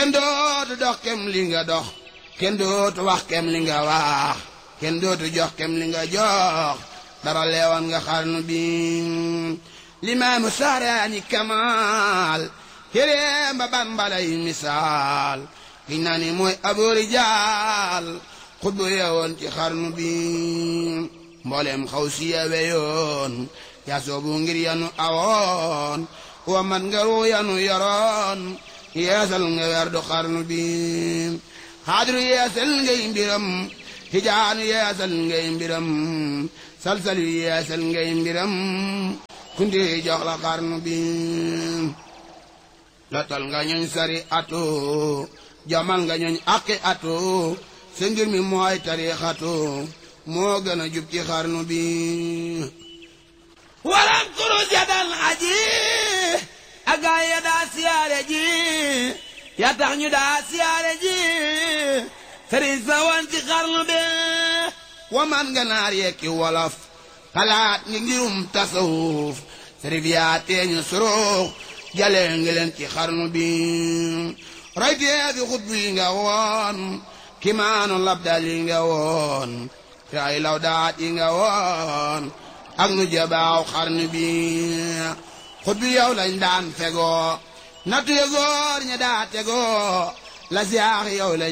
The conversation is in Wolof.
kenn dootu dox kem li nga dox kenn dootu wax kem li nga wax kenn dootu jox kem li nga jox dara leewan nga xarnu bi limaamu saaraani kamaal téeréem ba bambalay misaal giñ naa ni mooy aboori jaal xutbu yeewoon ci xarnu bi mbooleem xaw si yewe yoon yaa soobu ngir yanu awoon wa mat nga ruu yanu yoroon yeesal nga weer du xarnu bi xaadiru yeesal ngay mbiram tijaanu yeesal ngay mbiram salsal yu yeesal ngay mbiram kundi jox la xarnu bi lotal nga ñooñ sari atu jamal nga ñooñ aqi atu sa ngir mi mooy tarixatu moo gën a jub ci xarnu bi walam kuru jadal aji agaay ya daa siyaare ji ya tax ñu daa siyaare ji sëriñ sa woon ci xarnu bi wa man nga naar yekki wolof xalaat ngi ngirum tasawuf sërif yaa teeñu surux jale ngi leen ci xarnu bi roytee fi xutbu yi nga woon kimaanu labdal yi nga woon te ay lawdaat yi nga woon ak nu jabaaw xarnu bi xutbu yow lañ daan fegoo nattu ye góor ña daa tegoo la siyaax yow lañ